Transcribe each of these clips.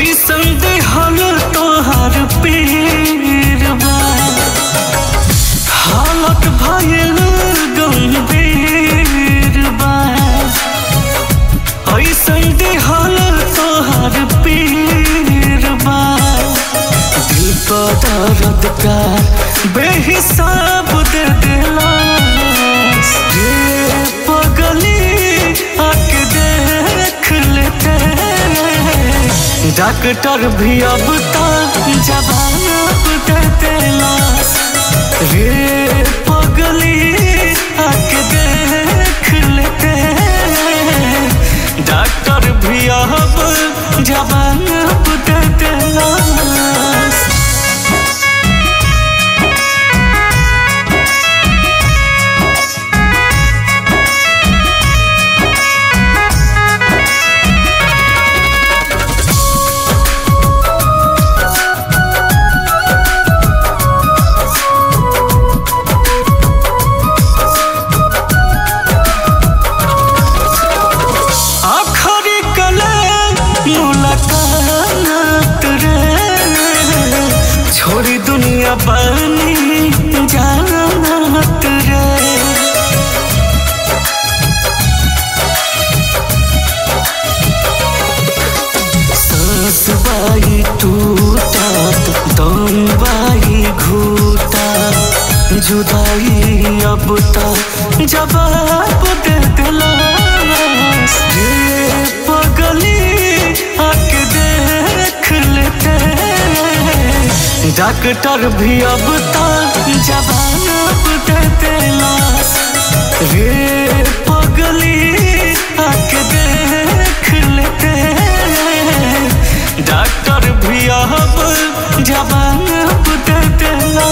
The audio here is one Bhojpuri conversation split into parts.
ऐसन देहल तोहार पीरबा हालत भयल गंभीर बा ऐसन देहल तोहार पीरबा दिल को दर्द का बेहिसाब दे दिला ये पगली आके देख लेते डॉक्टर भी अब तक जवाब दे देला रे पगली आके देख लेते डॉक्टर भी अब जवाब दे देला आखरी कले मुलाकात रे छोड़ी दुनिया बनी जानत रे सांस बाई टूटत दम बाई घूटा जुदाई अब तक जवाब दे दिला ये पगली आके देख लेते डॉक्टर भी अब तक जवाब दे दिला रे पगली आके देख लेते डॉक्टर भी अब जवाब दे दिला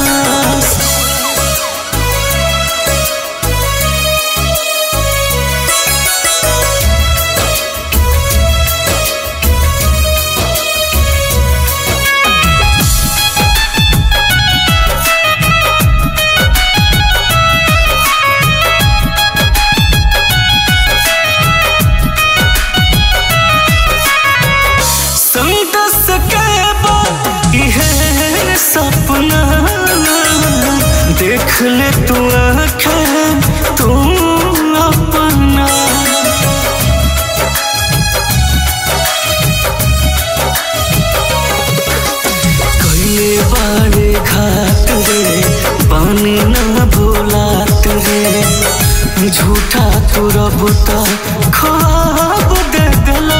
संदस के बाद यह सपना देख ले तू आँखें तू अपना कैले बारे घाट रे पानी न भूलात रे झूठा तू रब ख्वाब दे दिला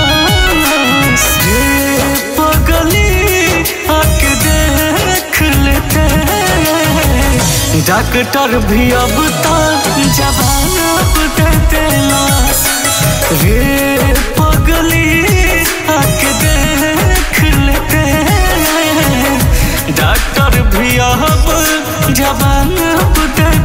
ये पगली आके देख लेते डॉक्टर भी अब तक जवाब दे दिला रे पगली आके देख लेते डॉक्टर भी अब जवाब दे